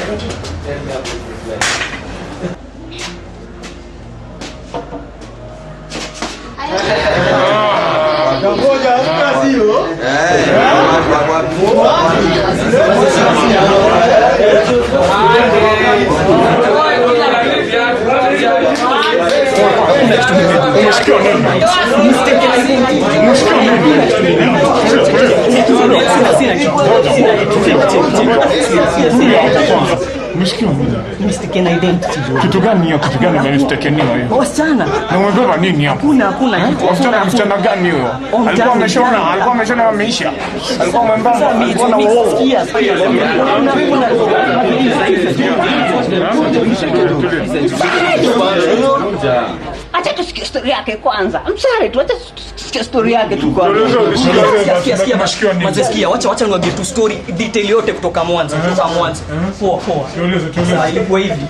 Umesikia nini? Mistaken identity bro. Kitu gani hiyo? Kitu gani imenistekeniwa hiyo? Wasichana. Na umebeba nini hapo? Hakuna hakuna kitu. Wasichana msichana gani huyo? Oh, msichana Alikuwa ameshona, msichana. alikuwa ameshona ameisha. Alikuwa mwembamba, alikuwa na uovu. Sikia, sikia. Hakuna hakuna. Acha tusikie story yake kwanza. I'm sorry tu, acha tusikie story yake tu kwanza. Sikia, sikia, sikia. Unasikia nini? Manze, sikia, wacha wacha niwaambie tu story detail yote kutoka mwanzo, kutoka mwanzo. Poa poa. Tueleze, tueleze. Sasa ilikuwa hivi.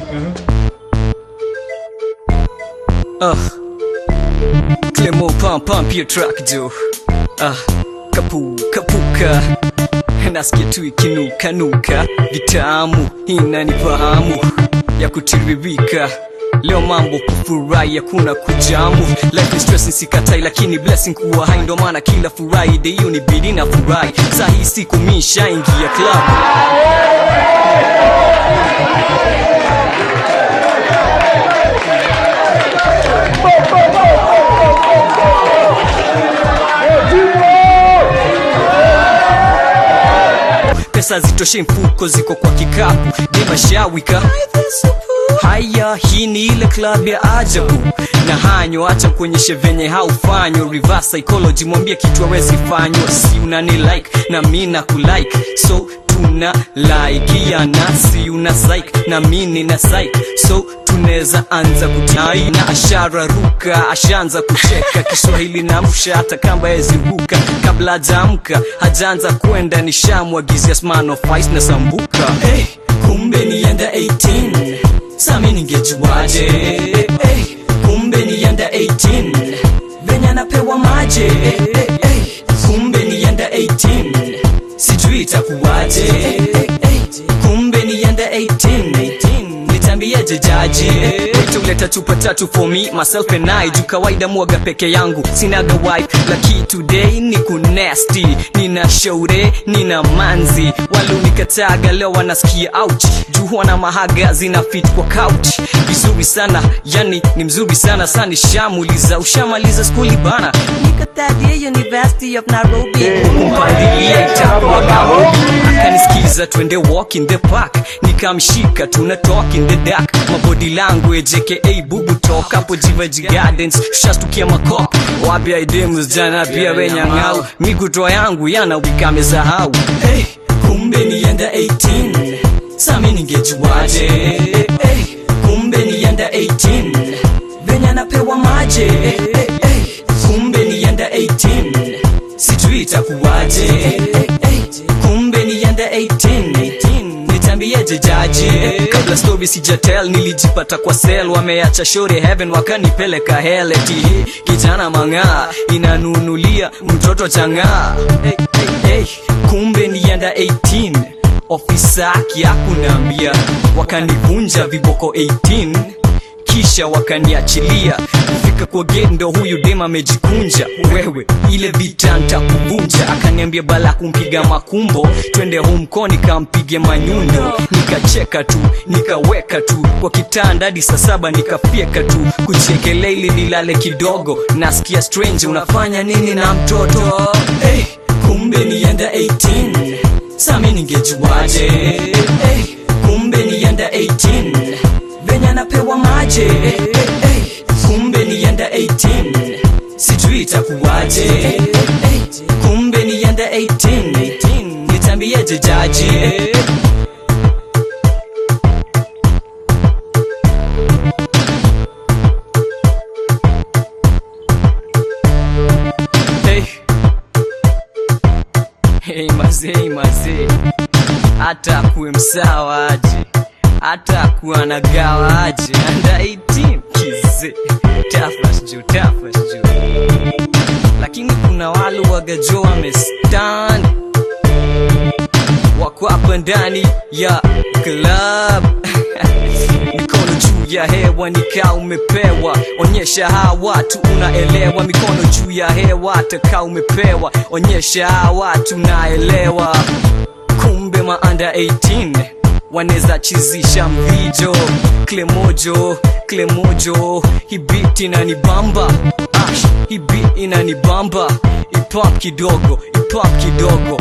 Uh, Clemo pump pump your track jo uh, kapu kapuka nasikia tu ikinuka nuka vitamu inanifahamu ya kutiririka leo mambo kufurahi hakuna kujamu life is stressing sikatai lakini blessing kuwa hai ndo maana kila friday hiyo ni bidi na furahi saa hii siku mi shaingia club pesa zitoshe mfuko ziko kwa kikapu demashawika haya hii ni ile club ya ajabu na hanyo acha kuonyeshe venye haufanywa reverse psychology mwambie kitu awezi fanywa si unani like na mi na kulike so tuna laikiana si una psych na mi nina psych so tunaweza anza kutai na ashara ruka ashaanza kucheka kiswahili na msha hata kamba yeziruka kabla hajaamka hajaanza kwenda nishamwagizia sman of ice na sambuka hey, kumbe nienda 18 sami ningejuaje hey, kumbe nienda 18 venye anapewa maje hey, hey, kumbe nienda 18 sijui itakuwaje hey, hey, kumbe nienda 18 nitambieje jaji wito uleta chupa tatu for me myself and I juu kawaida mwaga peke yangu sinaga wife laki today ni kunesti nina shaure nina manzi walunikataga leo wanasikia ouch juu wana mahaga zina fit kwa couch vizuri sana yani ni mzuri sana sani shamuliza ushamaliza skuli bana niko third year University of Nairobi kumpandilia itakuwa gahobi akanisikiza twende walk in the park nikamshika tuna talk in the dark mabody language aka bubu talk hapo jivaji gardens shastukia makop wapya idemus jana pia wenyang'au migutoa yangu yana wikamesahau hey, kumbe nienda 18 sami ningejuaje hey, kumbe nienda 18 venye anapewa maje hey, hey, kumbe nienda 18 sijui itakuwaje hey, hey, kumbe nienda 18 nitambieje jaji kabla story sijatel nilijipata kwa sel wameacha shore heaven wakanipeleka heleti kijana mang'aa inanunulia mtoto chang'aa hey, hey, hey. kumbe nienda 18 ofisa akiakunaambia wakanivunja viboko 18 kisha wakaniachilia kufika kwa gate ndo huyu dem amejikunja wewe ile vita ntakuvunja akaniambia bala kumpiga makumbo twende humko nikampige manyundo nikacheka tu nikaweka tu kwa kitanda hadi saa saba nikafyeka tu kuchekelea ili nilale kidogo nasikia strange unafanya nini na mtoto hey, kumbe nienda 18 sami ningejuaje hey, kumbe nienda 18 venye anapewa maje hey, hey, kumbe nienda 18 sijui itakuwaje hey, hey, kumbe nienda 18 nitambieje jaji hey. Hey, mazee mazee hata kuwe msawa aje hata kuwa na gawa aje anda 18 kize tafas juu tafas juu lakini kuna wale wagajo wamestand wako hapa tukiwa ndani ya club mikono juu ya hewa nikaa umepewa onyesha hawa watu unaelewa mikono juu ya hewa taka umepewa onyesha hawa watu unaelewa kumbe maanda 18 waneza chizisha mvijo klemojo klemojo hibiti inanibamba ash hibi inanibamba ipap kidogo ipap kidogo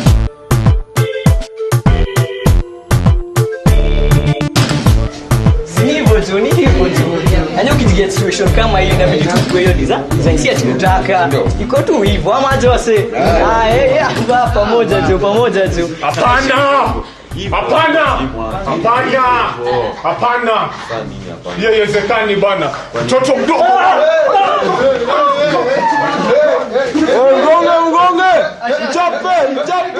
Ni hivyo tu, ni hivyo tu. Yaani ukijiget situation kama hii inabidi tu kwa hiyo design. Design si ati kutaka. Iko tu hivyo ama Jose. Ah, eh, eh, hapa pamoja tu, pamoja tu. Hapana! Hapana! Hapana! Hapana! Hiyo haiwezekani bana. Mtoto mdogo. Mgonge, mgonge. Mchape, mchape.